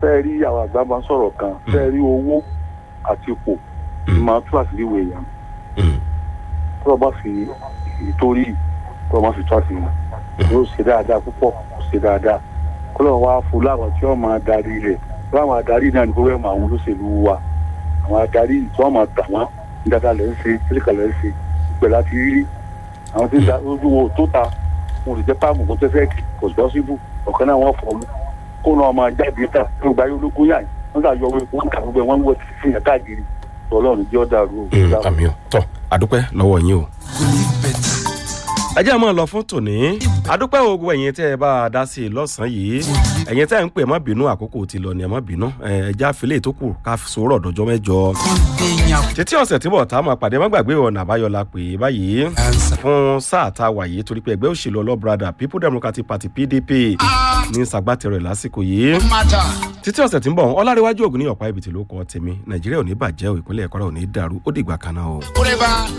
fẹ́ rí àwọn àgbà máa ń sọ̀rọ̀ kan fẹ́ rí owó àti ipò Mm. máa tú àṣírí ìwé èèyàn Mm. tó o bá fi ìtorí tó o bá fi tú àṣírí yóò ṣe dáadáa púpọ̀ kò ṣe dáadáa kó lọ́wọ́ wá fún láwọn tí wọ́n máa darí rẹ̀ láwọn adarí náà ní pẹ́ẹ́mù àwọn olóṣèlú wa àwọn adarí tí wọ́n máa tà wọ́n ní dáadáa lẹ́ ń ṣe kíríkà lẹ́ ń ṣe ìpẹ́ láti rí àwọn tí ń da ojú wo tó ta wọn ò lè jẹ́ páàmù kó tẹ́fẹ́ kì kò sí síbù ọ̀kan náà wọ́n fọ́ mu kó náà máa jáde ta tó gba yóò lógún yàn wọ́n sà yọ wọn kà gbogbo ẹ̀ wọ́n ń wọ sí yàn káàkiri ọlọ́run jẹ́ ọ̀dà rú Mm, àmì ò tọ́ àdúpẹ́ lọ́wọ́ yín o. ẹ jẹ́ àmọ́ lọ fún tòní àdúpẹ́ ogun ẹ̀yin tẹ́ ẹ bá a dá sí i lọ́sàn-án yìí ẹ̀yin tẹ́ ẹ ń pè má bínú àkókò ti lọ ni ẹ má bínú ẹ já filẹ̀ tó kù ká sòrò dọjọ́ mẹ́jọ. títí ọ̀sẹ̀ tí bọ̀ tá a máa pàdé má gbàgbé ọ̀nà àbáyọ la pè é báyìí fún sáà tá a wà yìí torí pé ẹgbẹ́ òṣèlú ọlọ́brada people democratic party pdp ní sàgbàtẹ̀rọ ẹ̀ lásìkò yìí títí ọ̀sẹ̀ tí ń bọ̀ ọlárẹ̀wájú ògùn ní ọ̀pá ibìtì ló kọ́ tèmi nàìjíríà ò ní bàjẹ́ ò ìpínlẹ̀ ẹ̀kọ́rẹ́ ò ní dàrú ó dìgbà kan náà o. Forever.